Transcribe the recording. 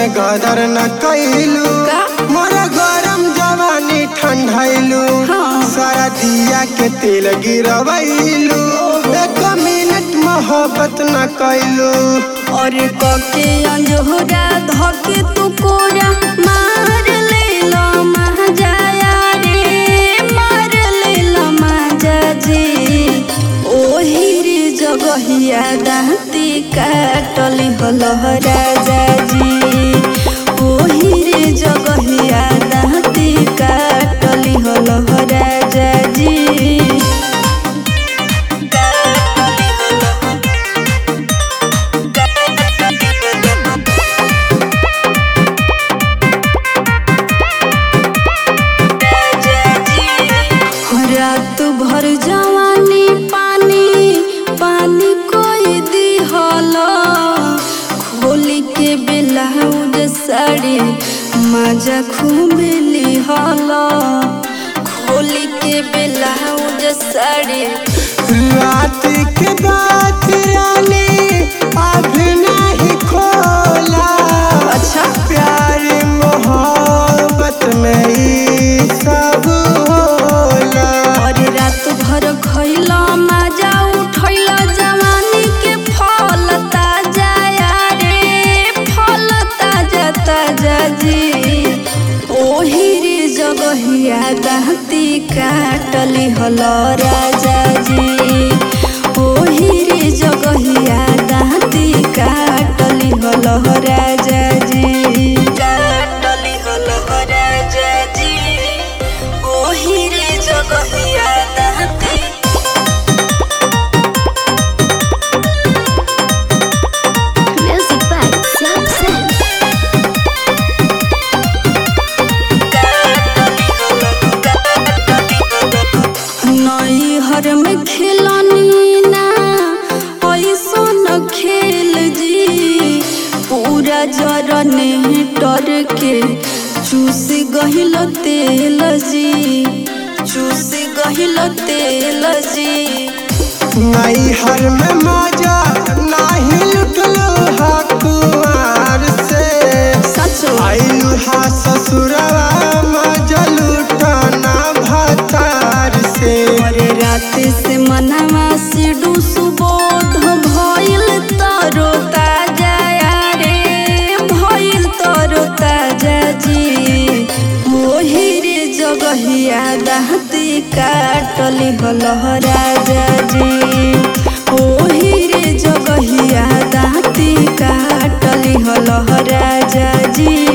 में गदर न कैलू का? मोरा गरम जवानी ठंडैलू हाँ। सारा दिया के तेल गिरवैलू एक मिनट मोहब्बत न कैलू और कके अंजोरा धके तू कोरा मार लेला महाजाया रे मार लेला माजा जी ओही रे जगहिया दाँती काटली हलह राजा जी ओही रे जगहिया दाँती काटली हलह राजा जी काटली हलह रात भर जवानी पानी पानी कोई दिहल खोली के ब्लाउज साड़ी मजा खूब लिहल खोली के ब्लाउज साड़ी रात के बात रानी अभी नहीं खोला अच्छा प्यार मोहब्बत में ई सब होला और रात भर खैला मजा उठैला जवानी के फल ताजा रे फल ताजा ताजा जी ओही रे जगहिया दाँती काटली हल राजा जी ओही रे जगहिया दाँती काटली हल राजा जी काटली हल राजा जी ओही रे जगहिया दाँती Music by Sam Sam. नैहर में खेलनी ना ऐसो न खेल जी पूरा जरने डर के चूस गहिल तेल जी चूस गहिल तेल जी नैहर में मजा नहीं लुटलो हा कुआर से सच आइलू हा ससुरवा मजा लुटाना भतार से और रात से मनवा से सुबोध भइल तरो ताजा रे भइल तरो ताजा जी ओही रे जगहिया दाँती काटली हलह राजा जी ओही रे जगहिया दाँती काटली हलह राजा जी